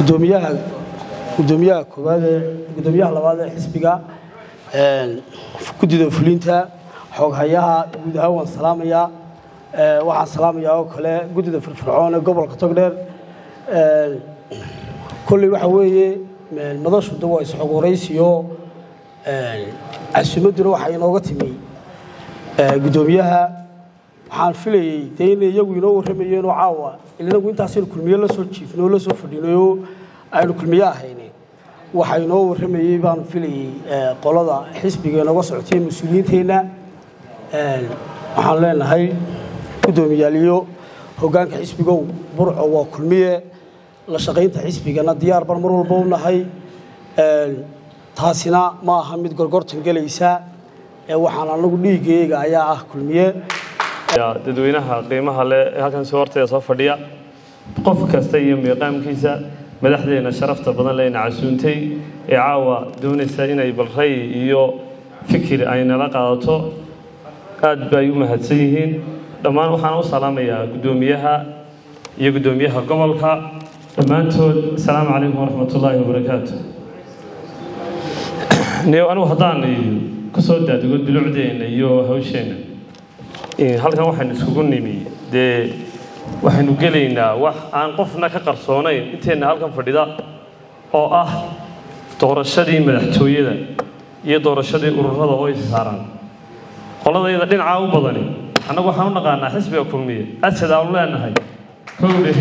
gudoomiyaha gudoomiyaha koowaad ee gudoomiyaha labaad ee xisbiga guddida fulinta xooghayaha guud ahaan waan salaamayaa waxaan salaamayaa oo kale guddida firfircoon ee gobolka togdheer kolley waxa weeye madashu da waa isxog waraysiyo casuumadduna waxaa inooga timi gudoomiyaha waxaan filayey dee inay iyagu inoo warramayeenoo caawa inagu intaasaynu kulmiye la soo jiifnay oo la soo fadhinayoo aynu kulmiye ahayne waxaa inoo warramayey baanu filayey qolada xisbiga inooga socotay mas-uuliyiinteenna waxaan leenahay guddoomiyaaliyo hoggaanka xisbigow burco waa kulmiye la shaqaynta xisbigana diyaar baan mar walba u nahay taasina ma aha mid gorgortan gelaysa ee waxaan anagu dhiiggayga ayaa ah kulmiye dadweynaha qiimaha leh ee halkan soo horteeda soo fadhiya qof kasta iyo miiqaamkiisa madaxdeena sharafta badan leyna casuuntay ee caawa doonaysa inay balray iyo fikir ay nala qaadato aad bay u mahadsan yihiin dhammaan waxaan u salaamayaa guddoomiyaha iyo guddoomiyaha gobolka dhammaantood asalaamu calaykum waraxmat ullaahi wabarakaatu anigu haddaan ka soo daadego bilucdeenna iyo hawsheenna halkan waxaynu iskugu nimi dee waxaynu gelaynaa wax aan qofna ka qarsoonayn inteenna halkan fadhida oo ah doorashadii madaxtooyada iyo doorashadii ururada oo is saaran qoladayda dhinacaa u badani annagu waxaan u naqaanaa xisbiga kulmiye asad aanu leenahay kowdhe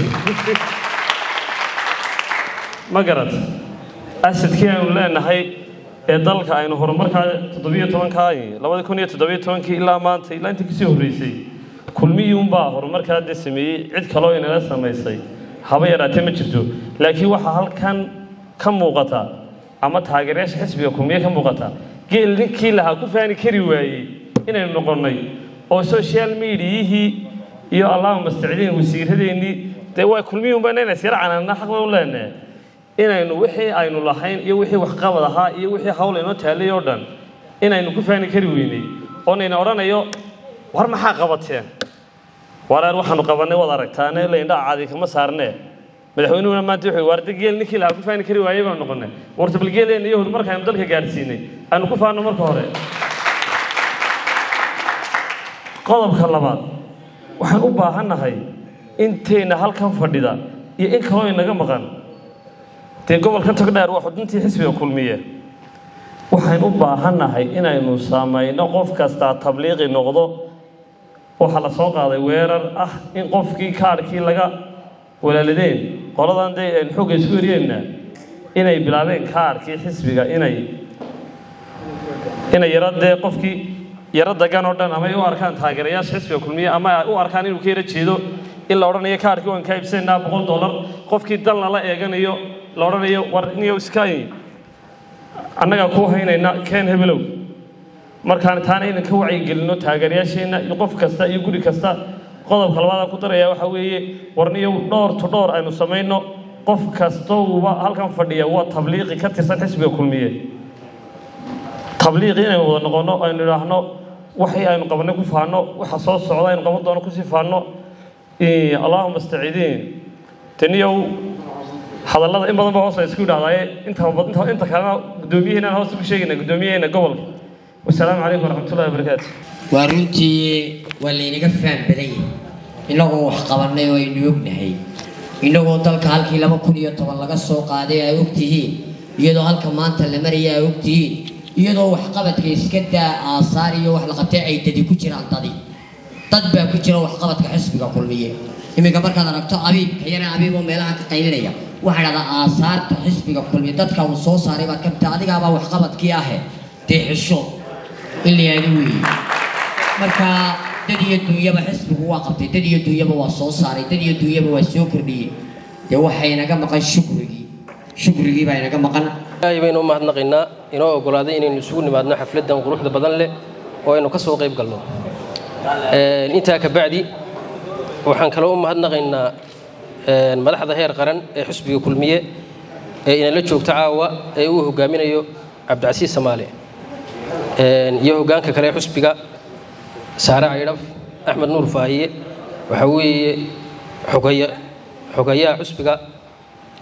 ma garat asadkii aynu leenahay ee dalka aynu horumarkaa toddobiyo tobankaa labada kun iyo toddobiyo tobankii ilaa maanta ilaa intii kasii horreysay kulmiyii unbaa horumarkaa dee sameeyey cid kaloo inala samaysay haba yaraatee ma jirto laakiin waxaa halkan ka muuqata ama taageerayaasha xisbiga kulmiye ka muuqata geel ninkii lahaa ku faani kari waayey inaynu noqonnay oo social mediayihii iyo allahuma mastacdiin wasiiradeennii dee waa kulmiyii unbaa inayna sira canaana xaq bay u leenahay inaynu wixii aynu lahayn iyo wixii waxqabad ahaa iyo wixii hawl inoo taallay oo dhan inaynu ku faani kari weynay oonayna odhanayo war maxaa qabateen wareer waxaanu qabannay waad aragtaane la indhaa caadi kama saarnee madaxweynuhuna maanta wuxuu waarda geel ninkii lahaa ku faani kari waayey baanu noqonnay warta bal geeleenna iyo horumarka aynu dalka gaadhsiinay aynu ku faanno marka hore qodobka labaad waxaan u baahannahay intayna halkan fadhida iyo in kaloo inaga maqan dee gobolka togdheer waa xuduntii xisbiga kulmiye waxaynu u baahannahay inaynu samayno qof kastaa tabliiqi noqdo waxaa la soo qaaday weerar ah in qofkii kaadhkii laga walaaladeen qoladan dee aynu xooga isku eryeena inay bilaabeen kaadhkii xisbiga inay inay yaro dee qofkii yaro dagan oo dhan ama ay u arkaan taageerayaasha xisbiga kulmiye ama ay u arkaan inuu ka yaro jeedo in la odhanayo kaadhkii waan ka iibsanaynaa boqol dollar qofkii dalna la eeganayo la odhanayo war niyo iska annagaa kuu haynayna keen hebelow markaan taana aynan ka wacyigelinno taageerayaasheenna iyo qof kasta iyo guri kasta qodobka labaadaan ku daraya waxaa weeye warniyo dhowr to dhowr aynu samayno qof kastouba halkan fadhiya waa tabliiqi ka tirsan xisbiga kulmiye tabliiqi inaynu wada noqonno aynu idhaahno waxii aynu qabanay ku faanno waxa soo socda aynu qaban doono kusii faanno allahuma astaciidiin taniyow hadallada in badan ba hoos isku idhahdaaye inta inta kalena guddoomiyaheennaan hoos ugu sheegayna guddoomiyaheena gobolka wasalaamu calaykum waraxmatullahi wabarakaatu waa runtii waa laynaga faham badan yahay innagoo wax qabannay oo aynu ognahay innagoo dalka halkii laba kun iyo toban laga soo qaaday ay ogtihiin iyadoo halka maanta la maraya ay ogtihiin iyadoo waxqabadka iska daa aasaar iyo wax la qabtay ay dadi ku jiraan dadi dad baa ku jira waxqabadka xisbiga kulmiye iminka markaad aragto abiib kayana abiib oo meelaha ka qaylinaya waxaa dhahdaa aasaarta xisbiga kulmiye dadka uu soo saaray baad ka mid tahay adigaabaa waxqabadkii ahe dee xisho in la yidhaahdo weeye marka dad iyo dunyaba xisbigu waa qabtay dad iyo dunyaba waa soo saaray dad iyo dunyaba waa soo kordhiyey dee waxaa inaga maqan shukrigii shukrigii baa inaga maqan ilaahay baynu u mahadnaqaynaa inoo oggolaaday inaynu isugu nimaadno xafladdan quruxda badan leh oo aynu ka soo qayb galno intaa ka bacdi waxaan kaloo u mahadnaqaynaa madaxda heer qaran ee xusbiga kulmiye ee inala joogta caawa ee uu hogaaminayo cabdicasiis samaale iyo hoggaanka kale ee xusbiga saare caydhaf axmed nuur faahiye waxaa weeye xogaya xogayaha xusbiga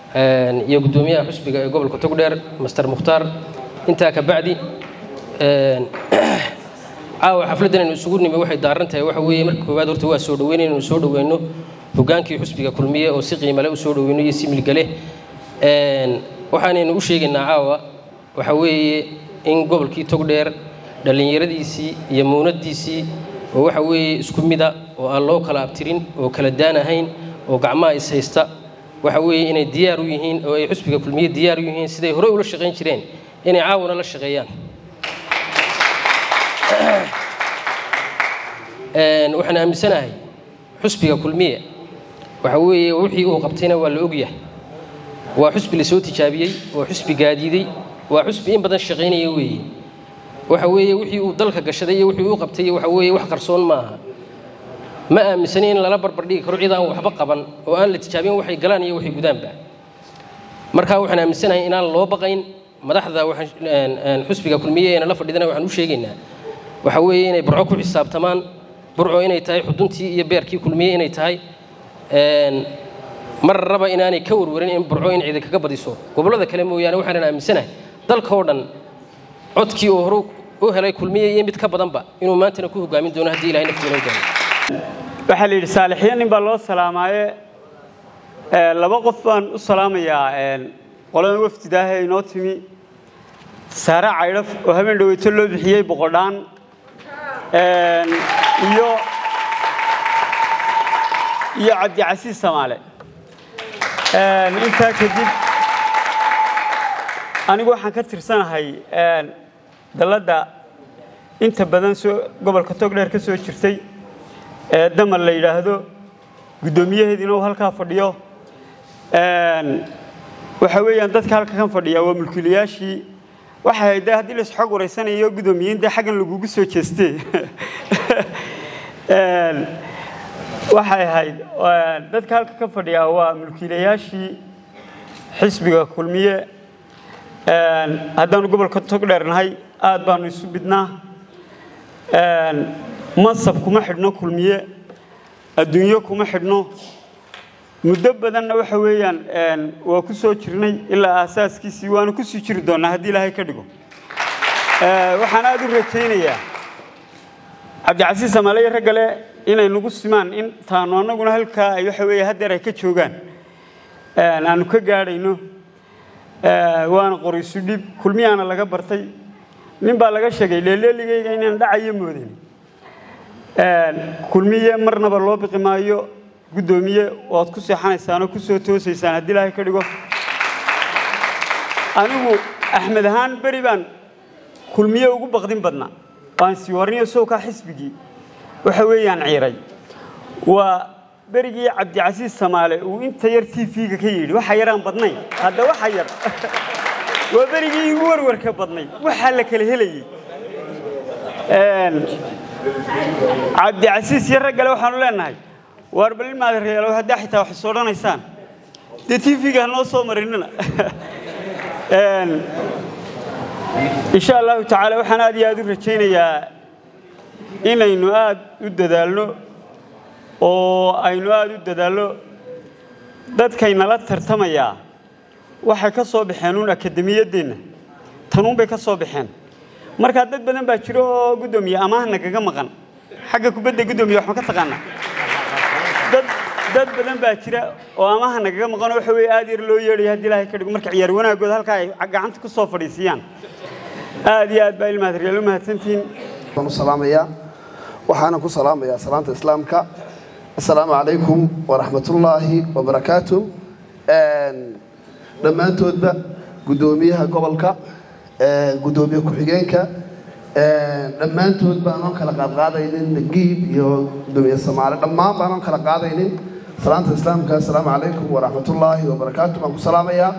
iyo guddoomiyaha xusbiga ee gobolka togdheer master mukhtaar intaa ka bacdi caawa xafladdan aynu isugu nimi waxay daaran tahay waxa weeye marka koowaad horta waa soo dhoweyn inaynu soo dhoweyno hogaankii xusbiga kulmiye oo si qiimale u soo dhoweyno iyo si milgale waxaanaynu u sheegaynaa caawa waxa weeye in gobolkii togdheer dhallinyaradiisii iyo muunadiisii oo waxa weeye isku mida oo aan loo kala abtirin oo kala daan ahayn oo gacmaha is haysta waxa weeye inay diyaar u yihiin oo ay xusbiga kulmiye diyaar u yihiin siday hore ula shaqayn jireen inay caawana la shaqeeyaan waxaan aaminsanahay xusbiga kulmiye waxa weeye wixii uu qabtayna waa la ogyahay waa xusbi lasoo tijaabiyey waa xusbi gaadiiday waa xusbi in badan shaqaynaya weeye waxa weeye wixii uu dalka gashaday iyo wixii uu qabtay waxa weeye wax qarsoon maaha ma aaminsani in lala barbardhigi karo cid aan waxba qaban oo aan la tijaabin waxay galaan iyo waxay gudaanba marka waxaan aaminsanahay inaan loo baqayn madaxda xusbiga kulmiye eena la fadhidana waxaan u sheegaynaa waxa weeye inay burco ku xisaabtamaan burco inay tahay xuduntii iyo beerkii kulmiye inay tahay mar raba inaanay ka warwarin in burco in cidi kaga badiso gobollada kale mooyaane waxaanan aaminsanahay dalka oo dhan codkii oo hore u helay kulmiye iyo mid ka badanba inuu maantana ku hogaamin doono haddii ilahay naftiina hogaamiyo waxaa la yidhi saalixiya nin baa loo salaamaaye laba qof baan u salaamayaa qoladan wafdidaahe inoo timi saare caydhaf oo habeen dhaweyto loo bixiyey boqodhaan iyo iyo cabdicasiis samaale intaa kadib anigu waxaan ka tirsanahay dalladda inta badan soo gobolka togdheer ka soo jirtay ee damal la yidhaahdo guddoomiyaheediina uu halkaa fadhiyo waxa weeyaan dadka halka kan fadhiya waa mulkiilayaashii waxay ahayd dee haddii lais xog wareysanayo guddoomiyiin dee xaggan lagugu soo jeestee waxay ahayd dadka halka ka fadhiya waa mulkiilayaashii xisbiga kulmiye haddaanu gobolka togdheer nahay aad baanu isu bidnaa mansab kuma xidhno kulmiye adduunyo kuma xidhno muddo badanna waxa weeyaan waa ku soo jirnay ilaa aasaaskiisii waanu ku sii jiri doonnaa haddii ilaahay ka dhigo waxaan aada u rajaynayaa cabdicasiis samaale iyo raggale inay nagu simaan in taanu annaguna halkaa ay waxa weeye haddeer ay ka joogaan aanu ka gaadhayno waana qoriisu dhib kulmiyaana laga bartay nin baa laga sheegay leeleeligayga inaan dhacayo moodan kulmiye marnaba loo biqi maayo guddoomiye oad ku seexanaysaan oo ku soo toosaysaan haddii ilaahay ka dhigo anigu axmed ahaan beri baan kulmiye ugu baqdin badnaa waan sii warniyo sowkaa xisbigii waxa weeyaan ciiray waa berigii cabdicasiis samaale uu inta yar t v-ga ka yidhi waxa yaraan badnayn hadda waxa yar waa berigii igu warwarka badnay waxaa la kala helayey cabdicasiis iyo raggale waxaanu leenahay waar bal in maadareelo haddaa xitaa wax is odhanaysaan dee t v-ga hanoo soo marinina insha allahu tacaala waxaan aad iyo aad u rajaynayaa inaynu aad u dadaalno oo aynu aad u dadaalno dadkaynala tartamayaa waxay ka soo baxeen uun akademiyaddeenna tanuunbay ka soo baxeen markaa dad badan baa jiro oo guddoomiye amaahna kaga maqan xagga kubadda guddoomiye waxma ka taqaanaa dad dad badan baa jira oo amaha nagaga maqan oo waxa weeye aad yar loo yeedhaya haddii ilaahay ka dhigo marka ciyaar wanaagooda halkaa ay gacanta ku soo fadhiisiyaan aad iyo aad baa ilmahadriyaal u mahadsantihiin waan u salaamayaa waxaana ku salaamayaa salaanta islaamka assalaamu calaykum waraxmatullaahi wabarakaatu dhammaantoodba guddoomiyaha gobolka guddoomiye ku-xigeenka dhammaantood baanoon kala qaadqaadaynin nagiib iyo guddoomiye samaale dhammaan baanoon kala qaadaynin salaanta islaamka assalaamu calaykum waraxmatullaahi wabarakaatu baan ku salaamayaa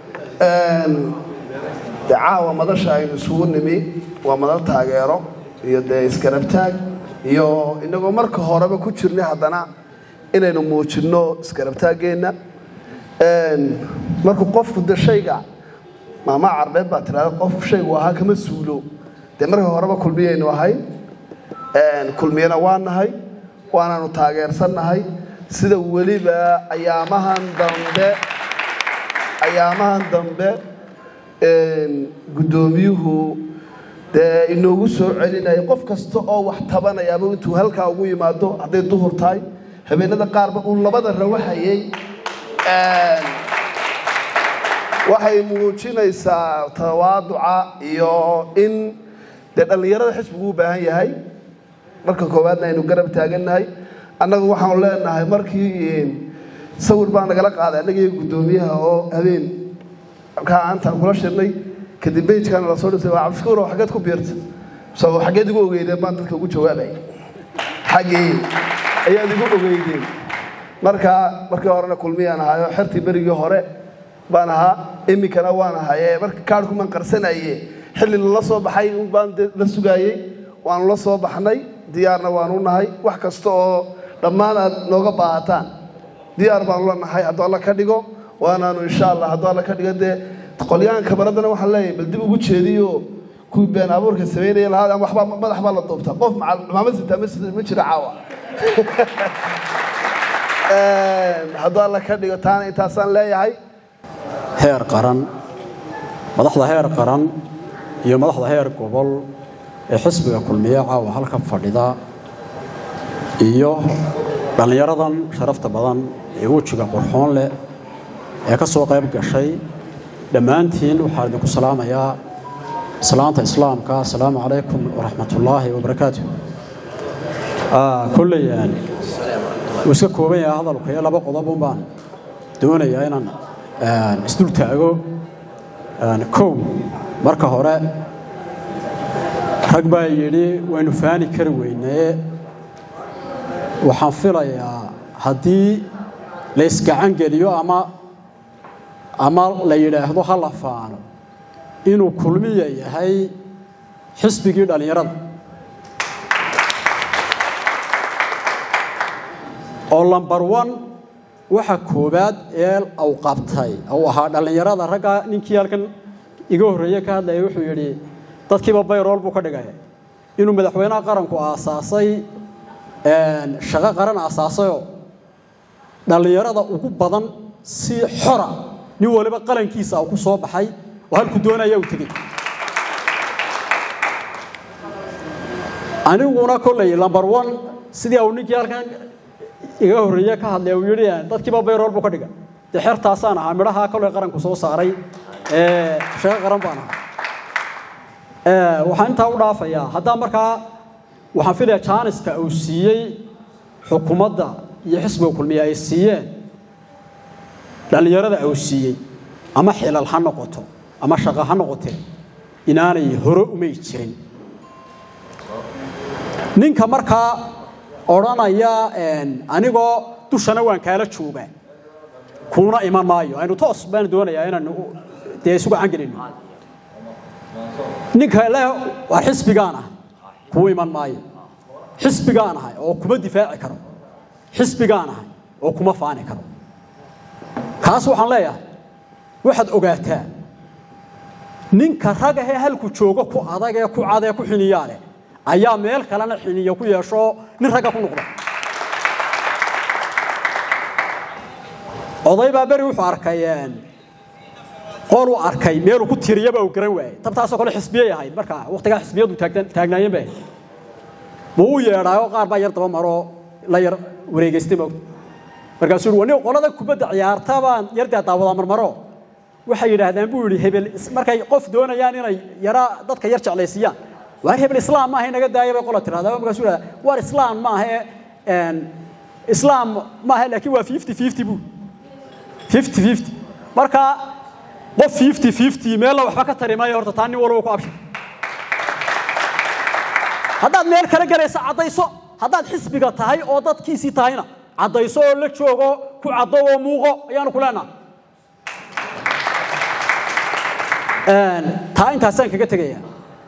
de caawa madasha aynu isugu nimi waa madal taageero iyo dee isgarabtaag iyo inagoo marka horeba ku jirnay haddana inaynu muujinno isgarabtaaggeenna markuu qofku de shayga maama carbeed baa tiraada qofku shaygu ahaa kama suulo dee marka horeba kulmiyaynu ahayn kulmiyana waa nahay waanaanu taageersannahay sida weliba ayaamahan dambe ayaamahan dambe guddoomiyuhu dee inoogu soo celinaya qof kasta oo wax tabanayaaba intuu halkaa ugu yimaado hadday duhur tahay habeenada qaarba uu labada rawaxayay waxay muujinaysaa tawaaduca iyo in dee dhallinyarada xisbigu u baahan yahay marka koowaadna aynu garab taagannahay annagu waxaanu leenahay markii sawir baa nagala qaaday annagiiyo guddoomiyaha oo habeen halkaa aantaan kula shirnay kadib bejkana lasoo dhisay waa cabdishakuur oo xaggeed ku biirta so xaggeed igu ogeydeen baan dadka ugu jawaabay xaggee ayaad igu ogeydeen marka markii horena kulmiyaan ahaayo xertii berigii hore baan ahaa iminkana waan ahaye marka kaarhkumaan qarsanaye xilli lala soo baxay baan la sugaayey waanu la soo baxnay diyaarna waanu nahay wax kasta oo dhammaan aad nooga baahataan diyaar baanu la nahay hadduu alla ka dhigo waanaanu insha allah hadduu alla ka dhigo dee qolyahan kabaradana waxaan leeyahay bal dib ugu jeediyo kuwii been abuurka samaynaya lahaa ama waxbaa madax baa la duubtaa qof maamad sitaa ma jira caawa hadduu alla ka dhigo taana intaasaan leeyahay heer qaran madaxda heer qaran iyo madaxda heer gobol ee xisbiga kulmiye caawa halka fadhida iyo dhallinyaradan sharafta badan ee wejiga qurxoon leh ee ka soo qayb gashay dhammaantiin waxaan idinku salaamayaa salaanta islaamka asalaamu calaykum waraxmatullaahi wabarakaatu kolley wuu iska kooban yahay hadalku iyo laba qodob un baan doonayaa inaan isdul taago kow marka hore rag baa yidhi waynu faani kari weynaye waxaan filayaa haddii la isgacan geliyo ama ama la yidhaahdo ha la faano inuu kulmiya yahay xisbigii dhallinyarada oo lambar one waxa koowaad ee uu qabtay uu ahaa dhallinyarada ragga ninkii halkan iga horreeye ka hadlaya wuxuu yidhi dadkiiba bayrool buu ka dhigay inuu madaxweynaha qaranku aasaasay shaqo qaran aasaasayoo dhallinyarada ugu badan si xora nin waliba qalankiisa uu ku soo baxay oo halku doonaya uu tegey aniguna kolley lambar one sidii uu ninkii halkan iga horreeye ka hadlay uu yidhi dadkiiba bayrool buu ka dhigay dee xertaasaan ahaa midhaha kolley qaranku soo saaray shaqo qaran baan ahaa waxaan intaa u dhaafayaa haddaa markaa waxaan filayaa jaaniska uu siiyey xukuumadda iyo xisbiga kulmiye ay siiyeen dhallinyarada uu siiyey ama xilal ha noqoto ama shaqo ha noqotee inaanay hore umay jirin ninka markaa odhanaya anigoo dushana waan kaala joogaa kuuna iman maayo aynu toos baan doonayaa inaan dee isugu cangelino ninka le waa xisbigaan ah kuu iman maayo xisbigaan ahay oo kuma difaaci karo xisbigaan ahay oo kuma faani karo kaas waxaan leeyahay waxaad ogaataa ninka rag ahee halku joogo ku adag ee ku cad ee ku xiniyaa leh ayaa meel kalena xiniya ku yeesho nin ragga ku noqda oday baa beri wuxuu arkay qol uu arkay meeluu ku tiriyaba uu garan waayey tabtaasoo kale xisbiyay ahayd marka waqtigaa xisbiyadu taagnaayeen bay ma uu yeedhaayo qaar baa yar daba maroo la yar wareegaystay moogta markaasuu yidhi wani qolada kubadda ciyaarta baan yardaa daawadaa marmaro waxay yidhaahdaan buu yidhi hebel markay qof doonayaan inay yara dadka yar jeclaysiiyaan waar hebel islaam maaha inaga daaya bay qola tirahdaa markaasuu yidhahdaa waar islaam maaha islaam maaha laakiin waa fifty fifty buu fifty fifty marka qof fifty fifty meella waxba ka tari maayo horta taa nin walba ku abshay haddaad meel kala galayso caddayso haddaad xisbiga tahay oo dadkiisii tahayna caddayso oo la joogo ku caddo oo muuqo ayaanu ku leenaha taa intaasaan kaga tegaya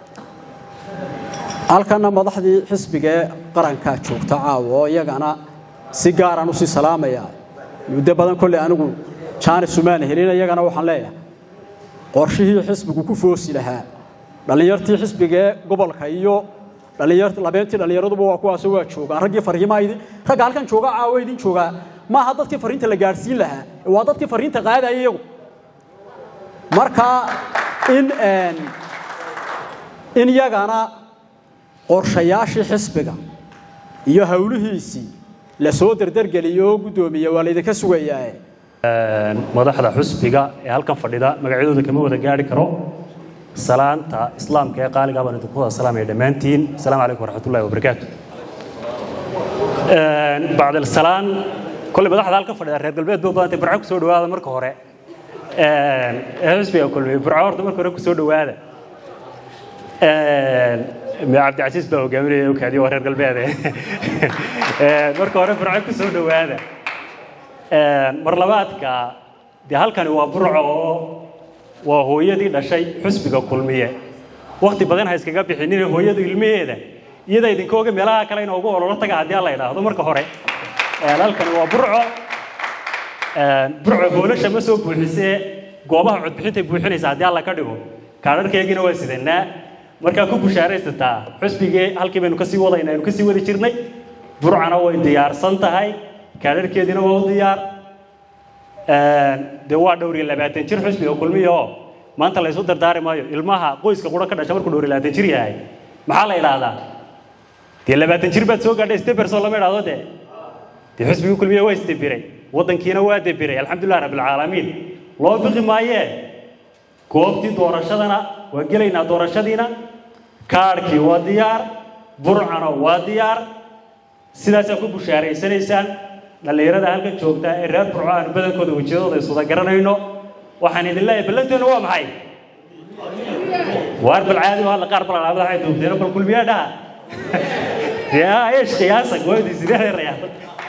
halkana madaxdii xisbigee qarankaa joogta caawa oo iyagana si gaaraan usii salaamaya muddo badan kolley anigu jaanis umaan helin iyagana waxaan leeyahay qorshihii xisbigu ku foosi lahaa dhallinyartii xisbigee gobolka iyo labeentii dhallinyaraduba waa kuwaas waa joogaan raggii fariimaha ragga halkan jooga caawa idin joogaa maaha dadkii fariinta la gaadhsiin lahaa waa dadkii fariinta qaadaya iyagu marka in in iyagana qorshayaashii xisbiga iyo howlihiisii la soo derdergeliyo guddoomiye waa laydinka sugayaa madaxda xusbiga ee halkan fadhida magacyadooda kama wada gaari karo salaanta islaamka ee qaaliga baan idinku wada salaamaya dhammaantiin asalaamu calaykum waraxmatullahi wabarakaatu bacdal salaan kolley madaxda halkan fadhida reer galbeed buu badantay burco kusoo dhawaada marka hore xusbiga kulmiye burco horta marka hore kusoo dhawaada cabdicasiis baa hogaaminaya okaadiyo waa reer galbeede marka hore burco kusoo dhawaada mar labaadka dee halkani waa burco oo waa hooyadii dhashay xusbiga kulmiye wakti badan ha iskaga bixinin hooyadu ilmaheeda iyada idinka oga meelaha kale inoogu ololo taga haddii alla idhaahdo marka hore halkani waa burco burco hoolasha ma soo buuxisee goobaha codbixintay buuxinaysa haddii alla ka dhigo kaadharkeegina waa sidanaa markaa ku bushaaraysataa xusbigii halkii baynu kasii wadayna aynu kasii wadi jirnay burcana way diyaarsan tahay kaadharkeediina waa u diyaar dee waa dhowr iyo labaatan jir xusbiga kulmiya oo maanta laysu dardaari maayo ilmaha qoyska qura ka dhasha markuu dhowr iyo labaatan jir yahay maxaa la idhaahdaa dee labaatan jir baad soo gaadhay steberson lama idhaahdo dee dee xusbigii kulmiya waa isdebiray waddankiina waa debiray alxamdulilah rabbilcaalamiin loo biqi maayee goobtii doorashadana waa gelaynaa doorashadiina kaadhkii waa diyaar burcana waa diyaar sidaasaa ku bushaaraysanaysaan dhallinyarada halkan joogta ee reer burco aanu badankooda wejiyadooda iswada garanayno waxaan idin leeyahay ballanteenu waa maxay waar bal caadi hadla qaar balalaabada waxay duubteen bal kulmiyaa dhaha dee eesh qiyaasa gooyadii sideeda rayaal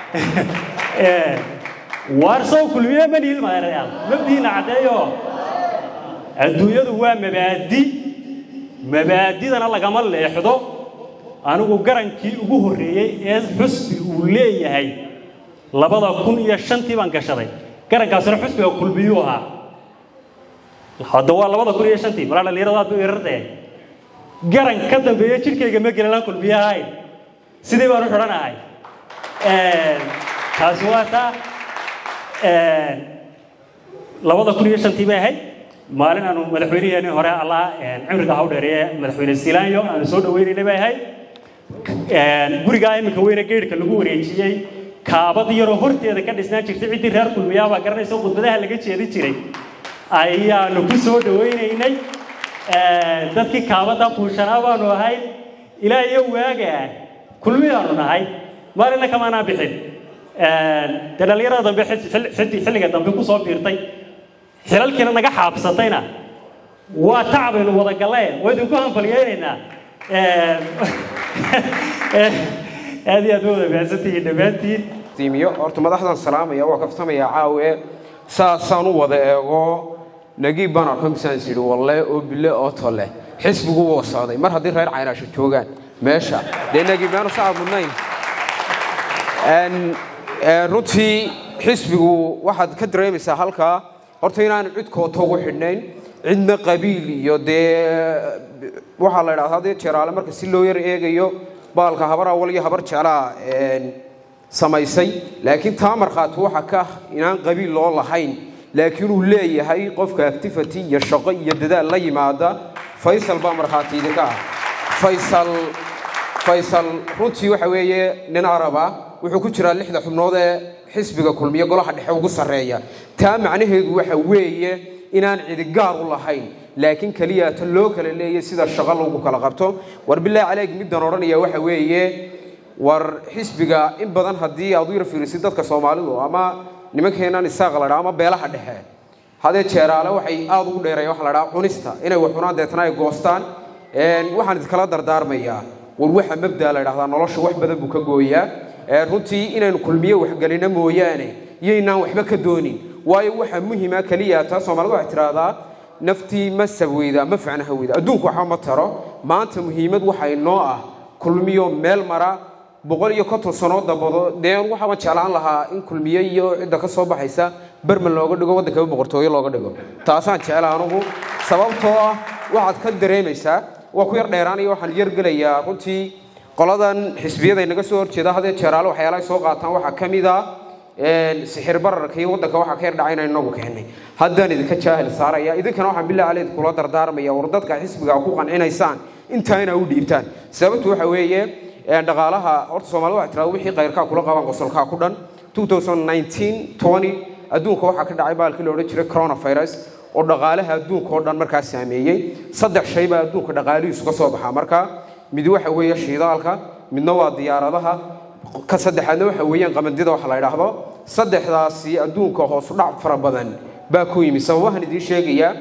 waar sow kulmiye ma nihin maa rayaal mabdiina caddeeyo adduunyadu waa mabaadi mabaadidana lagama leexdo anigu garankii ugu horreeyey ee xusbi uu leeyahay labada kun iyo shantii baan gashaday garankaasina xusbiga kulmiyuu ahaa hadda waa labada kun iyo shantii malaa dhallinyarada aad bay irartee garan ka dambeeya jidhkayga ma gelinaan kulmiye ahayn sidii baan u xidhanahay taasi waa taa labada kun iyo shantii bay ahayd maalin aanu madaxweyniheenii hore allah cimriga ha u dheereeye madaxweyne silaanyo aanu soo dhaweynaynay bay ahayd gurigaa iminka weyne geedhka lagu wareejiyey kaabad yaroo horteeda ka dhisnaan jirtay ciddii reer kulmiyaabaa garanaysa khudbadaha laga jeedin jiray ayaanu ku soo dhawaynaynay dadkii kaabadda fuushanaa baanu ahay ilaa iyo waaga kulmiyaanu nahay maalina kamaanaa bixin dee dhallinyarada dambe xilliga dambe ku soo biirtay xilalkiina naga xaabsatayna waa tacbaynu wada galleen waa idinku hanfalyeynaynaa aad iyo aad ma wada mahadsantihiin dhammaantiin tiimiyo horta madaxdan salaamaya waa kaftamaya caawe saasaan u wada eego nagiib baan arko misaan is yidhi walle oo bille oo tolle xisbigu wuu socday mar haddii reer caynaasho joogaan meesha dee nagiib yaanu sacab mudnayn runtii xisbigu waxaad ka dareemaysaa halkaa horta inaan cid koota ugu xidhnayn cidna qabiil iyo dee waxaa la idhahdaa dee jeraale marka si loo yar eegayo baalka habar awal iyo habar jeclaa samaysay laakiin taa markhaati waxa ka inaan qabiil loo lahayn laakiin uu leeyahay qofka activity iyo shaqo iyo dadaal la yimaada faysal baa markhaati idinka ah faysal faysal runtii waxa weeye nin arab ah wuxuu ku jiraa lixda xubnood ee xisbiga kulmiye golaha dhexe ugu sarreeya taa macnaheedu waxa weeye inaan cidigaar u lahayn laakiin keliya ta loo kala leeyay sida shaqo lagu kala qabto war bilaahi caleyk middan odhanaya waxa weeye war xisbiga in badan haddii aad u yar fiirisid dadka soomaalidu ama nimankeenan isaaq la dhaa ama beelaha dhexe hadee jeeraale waxay aada ugu dheereeya waxa la dhaa cunista inay wax cunaan deetana ay goostaan waxaan idinkala dardaarmayaa war waxa mabdaa la dhahdaa nolosha wax badan buu ka gooyaa runtii inaynu kulmiye waxgelino mooyaane iyaynaan waxba ka doonin waayo waxa muhima keliya taa soomaalidu waxay tidhaahdaa naftii ma sabweyda ma ficnaha weyda adduunku waxba ma taro maanta muhiimad waxa inoo ah kulmiyo meel mara boqol iyo konton sanoo dambado dee waxaaba jeclaan lahaa in kulmiye iyo cidda ka soo baxaysa berman looga dhigo waddankaba boqortooyo looga dhigo taasaan jecela anugu sababtoo ah waxaad ka dareemaysaa waa ku yar dheeraanaya waxaan yargelayaa runtii qoladan xisbiyada inaga soo horjeeda hadee jeeraale waxyaalaha ay soo qaataan waxaa ka mid ah sixir bararka iyo waddanka waxaa ka yar dhacay inaan inagu keenay haddaan idinka jaahil saaraya idinkana waxaan bilaa caleyd kula dardaarmaya war dadka xisbiga ku qancinaysaan intaa inaa u dhiibtaan sababtu waxa weeye dhaqaalaha horta soomaalida waxay tirahda wixii kayrkaa kula qabaan qosolkaa ku dhan 2019 20 adduunka waxaa ka dhacay baalkii la odhan jiray coronavirus oo dhaqaalaha adduunka oo dhan markaa saameeyey saddex shay baa adduunka dhaqaalihiisu ka soo baxaa markaa mid waxa weeye shiidaalka midna waa diyaaradaha ka saddexaadna waxa weeyaan qamandida waxa la idhaahdo saddexdaasi adduunka hoosu dhac fara badan baa ku yimi sababahan idiin sheegayaa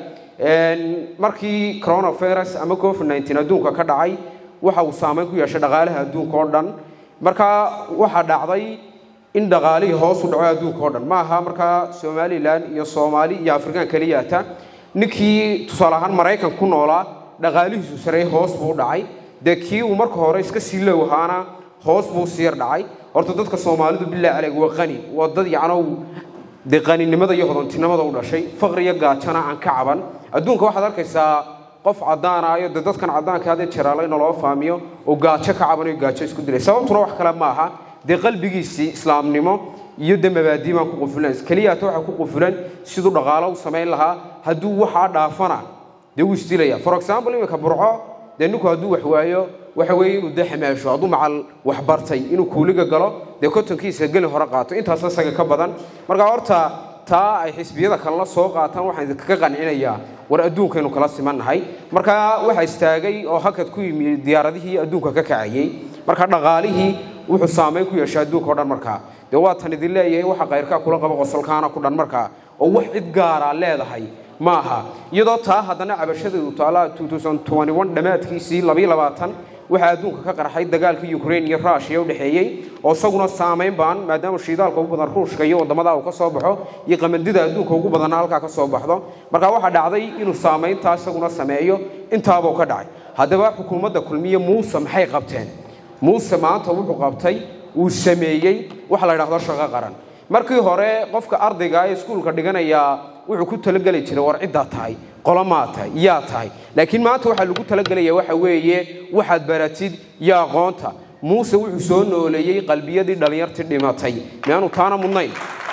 markii coronavirus ama covid 19 adduunka ka dhacay waxa uu saameyn ku yeeshay dhaqaalaha adduunka oo dhan markaa waxaa dhacday in dhaqaalihii hoos u dhaco adduunka oo dhan ma aha markaa somalilan iyo soomaali iyo afrikaan keliyaata ninkii tusaale ahaan maraykan ku noolaa dhaqaalihiisu sarey hoos buu u dhacay dee kii uu marka hore iska sii low ahaana hoos buu sii yar dhacay horta dadka soomaalidu bilaa calayg waa qani waa dad yacnow dee qaninimada iyo hodantinimada u dhashay faqri iyo gaajana aan ka caban adduunka waxaad arkaysaa qof caddaana iyo dee dadkan caddaanka hadee jeraalo in loo faamiyo oo gaajo ka cabanayo gaajo isku dilay sababtuna wax kale ma aha dee qalbigiisii islaamnimo iyo dee mabaadii baan ku qufulan keliyaata waxa ku qufulan siduu dhaqaalo u samayn lahaa hadduu waxaa dhaafana dee wuu isdilaya for example iminka burco dee ninku hadduu wax waayo waxa weeye inuu dee xamaasho hadduu macal wax bartay inuu kuuliga galo dee kotonkiisa geli hore qaato intaas isaga ka badan marka horta taa ay xisbiyada kalena soo qaataan waxaan idinkaga qancinayaa war adduunkaynu kala simannahay marka waxa istaagay oo hakad ku yimi diyaaradihii adduunka ka kacayey marka dhaqaalihii wuxuu saameyn ku yeeshay adduunka o dhan markaa dee waa tan idin leeyahay waxa kayrkaa kula qaba qosolkaana ku dhan markaa oo wax cid gaara leedahay ma aha iyadoo taa haddana cabashadeedu taala 2021 dhammaadkiisii waxaa adduunka ka qarxay dagaalkii ukraine iyo rushia u dhexeeyey oo isaguna saameyn baan maadaama shiidaalka ugu badan ruushka iyo waddamada uu ka soo baxo iyo qamandida adduunka ugu badanna halkaa ka soo baxdo marka waxaa dhacday inuu saameyntaa isaguna sameeyo intaabuu ka dhacay haddaba xukuumadda kulmiye muuse maxay qabteen muuse maanta wuxuu qabtay uu sameeyey waxa la idhahdo shaqo qaran markii hore qofka ardayga ee iskuulka dhiganayaa wuxuu ku talageli jiray war ciddaa tahay qolomaa tahay yaa tahay laakiin maanta waxaa lagu talagelaya waxa weeye waxaad baratid iyo aqoonta muuse wuxuu soo nooleeyey qalbiyadii dhallinyartii dhimatay miyaanu taana mudnayn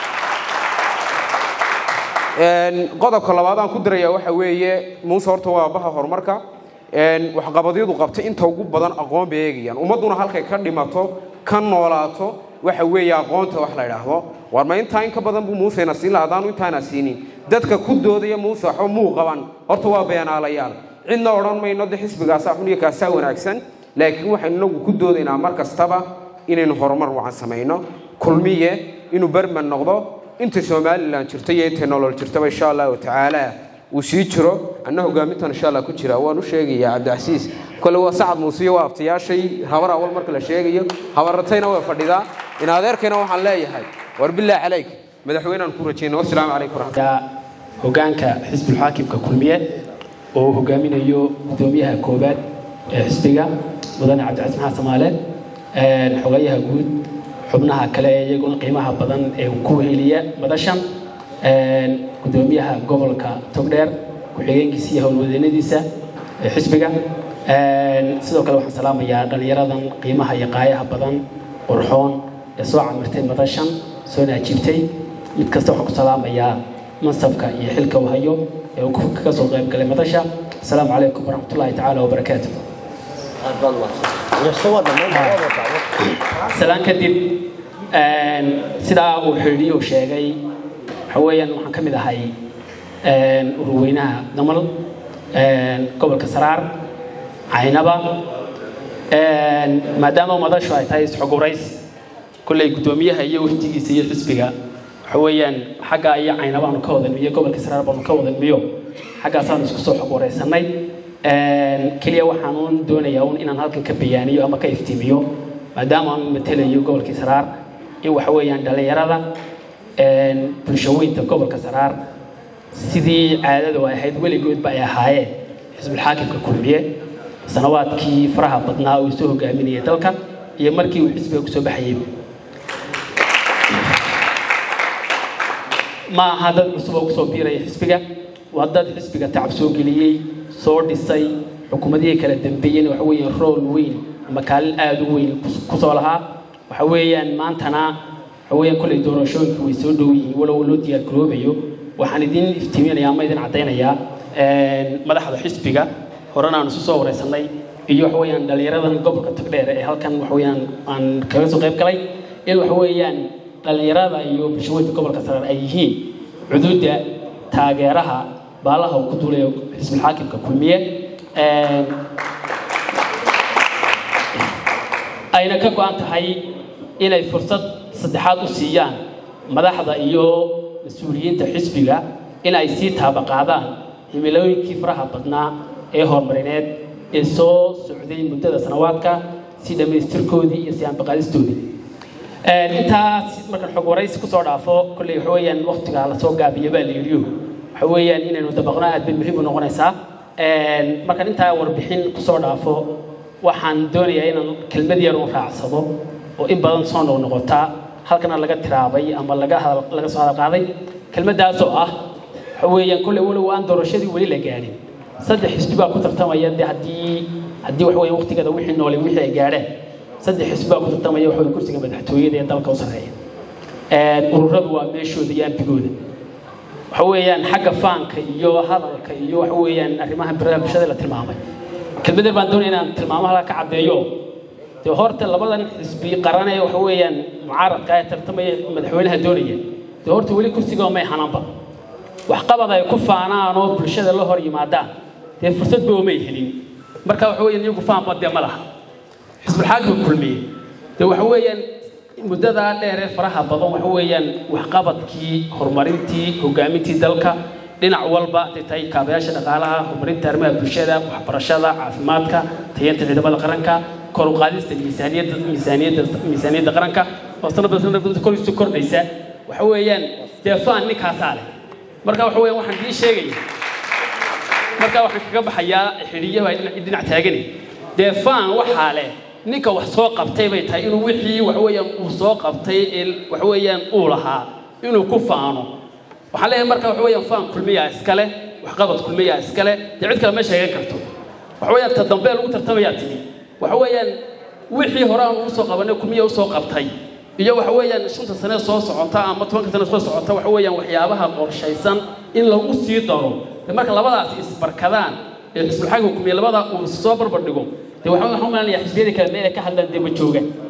qodobka labaad aan ku diraya waxa weeye muuse horta waa baha horumarka waxqabadyadu qabtay inta ugu badan aqoon bay eegayaan ummadduna halkay ka dhimato ka noolaato waxa weeye aqoonta wax la idhaahdo war ma intaa in ka badan buu muusena siin laha haddaanu intaana siinin dadka ku doodaya muuse waxba muu qaban horta waa beenaalayaal cidna odhan mayno de xisbigaasaa xun iyo kaasaa wanaagsan laakiin waxaynu inagu ku doodaynaa mar kastaba inaynu horumar wacan samayno kulmiye inuu berman noqdo inta somalilan jirta iyo intay nolol jirtaba insha allahu tacaala uu sii jiro anna hogaamintan insha allah ku jira waan u sheegayaa cabdicasiis kole waa sacad muuse iyo waa abtayaashay habar awal marka la sheegayo habaratayna way fadhidaa in adeerkayna waxaan leeyahay war billah calayk madaxweyneaan ku rajayna wasalaamu calaykum waraxmat hogaanka xisbulxaakimka kulmiye oo uu hogaaminayo gudoomiyaha koobaad ee xisbiga mudane cabdicasiis maxamed samaale xogayaha guud xubnaha kale ee iyaguna qiimaha badan ee ku heliya madashan gudoomiyaha gobolka togdheer ku-xigeenkiisa iyo howlwadeennadiisa ee xisbiga sidoo kale waxaan salaamayaa dhallinyaradan qiimaha iyo qaayaha badan qurxoon ee soo camirtay madashan soo naajiibtay mid kasta waxaan ku salaamayaa mansabka iyo xilka uu hayo ee uu ka soo qayb galay madasha asalaamu calaykum waraxmatullaahi tacaala wabarakaatu salaan kadib sidaa uu xidhiyo sheegay waxa weeyaan waxaan ka mid ahay ururweynaha damal gobolka saraar caynaba maadaama madashu ay tahay isxogurays kolley guddoomiyaha iyo wafdigiisa iyo xisbiga waxa weeyaan xagga iyo caynabaanu ka wadanmiyo gobolka saraar baanu ka wadanmiyo xaggaasaanu isku soo xogwaraysanay keliya waxaanuun doonayaa un inaan halkan ka bayaaniyo ama ka iftiimiyo maadaama aanu matelayo gobolkii saraar in waxa weeyaan dhallinyarada bulshaweynta gobolka saraar sidii caadadu ay ahayd weligoodba ay ahaayeen xisbulxaakimka kulmiye sanawaadkii faraha badnaa uu soo hogaaminayay dalka iyo markii uu xisbiga kusoo baxayay ma aha dad cusub oo kusoo biiraya xisbiga waa dad xisbiga tacab soo geliyey soo dhisay xukuumadihii kala dambeeyeen waxa weeyaan rool weyn ama kaalin aada u weyn kusoo lahaa waxa weeyaan maantana waxa weeyaan kolley doorashooyinku way soo dhow yihiin walow loo diyaar garoobayo waxaan idin iftiiminayaa ama idin caddaynayaa madaxda xisbiga horena aan isu soo wareysanay iyo waxa weeyaan dhallinyaradan gobolka tagdheer ee halkan waxa weeyaan aan kaga soo qayb galay in waxa weeyaan dhallinyarada iyo bulshooyinka gobolka sare ay yihiin cuduudda taageeraha baalaha uu ku duulayo xisbul xaakimka kulmiye ayna ka go-an tahay inay fursad saddexaad u siiyaan madaxda iyo mas-uuliyiinta xisbiga in ay sii taabaqaadaan himilooyinkii faraha badnaa ee horumarineed ee soo socday muddada sanawaadka si dhammaystirkoodii iyo si aanbaqaadistoodii intaas markaan xog waraysi kusoo dhaafo kolley waxa weeyaan waqtiga lasoo gaabiyo baa la yidhiyo waxa weeyaan inaynu dabaqno aad bay muhiim u noqonaysaa markaan intaa warbixin kusoo dhaafo waxaan doonayaa inaan kelmad yar u raacsado oo in badan soo noqnoqota halkana laga tiraabay ama laga laga soo hadal qaaday kelmaddaasoo ah waxa weeyaan kolley walow aan doorashadii weli la gaadhin saddex xisbi baa ku tartamaya dee haddii haddii waxa weeye waqtigeeda wixii noole wixii ay gaadheen saddex xisbi baa ku tartamaya waxa weye kursiga madaxtooyada ee dalka u sarreeya ururadu waa meeshooda iyo ambigooda waxa weeyaan xagga faanka iyo hadalka iyo waxa weeyaan arrimaha biraha bulshada la tilmaamay kelmadar baan doonaya inaan tilmaamaha ka caddeeyo dee horta labadan xisbi qaran ee waxa weeyaan mucaaradka ee tartamaya madaxweynaha doonaya dee horta weli kursiga may hananba waxqabad ay ku faanaan oo bulshada la hor yimaadaan dee fursadba umay helin marka waxa weeyaan iyagu faanba dee ma laha xisbulxaakimka kulmiye dee waxa weeyaan muddadaa dheer ee faraha badan waxa weeyaan waxqabadkii horumarintii hogaamintii dalka dhinac walba hadday tahay kaabayaasha dhaqaalaha horumarinta arrimaha bulshada waxbarashada caafimaadka tayeenta ciidamada qaranka kor u qaadista miisaaniyadda miisaaniyadda miisaaniyadda qaranka oo sanadba sanadba kor isu kordhaysa waxa weeyaan dee faan ninkaasaa leh marka waxa weeyaan waxaan dii sheegaya marka waxaan kaga baxayaa xidhiyaha dhinac taagani dee faan waxaa leh ninka wax soo qabtay bay tahay inuu wixii waxa weeyaan uu soo qabtay ee waxa weeyaan uu lahaa inuu ku faano waxaan leeyahay marka waxa weeyaan faan kulmiyaa iskale waxqabad kulmiyaa iskale dee cid kale ma sheegan karto waxa weeyaan ta dambe lagu tartamayaa timi waxa weeyaan wixii hore aan ugu soo qabanay kulmiya u soo qabtay iyo waxa weeyaan shanta sane soo socota ama tobanka sane soo socota waxa weeyaan waxyaabaha qorshaysan in lagu sii daro de marka labadaas isbarkadaan ee xisbulxaakimka kulmiya labada uu soo barbar dhigo dee waxaan waxaan umaalinayaa xisbiyada kale meel ay ka hadlaan dee ma joogaan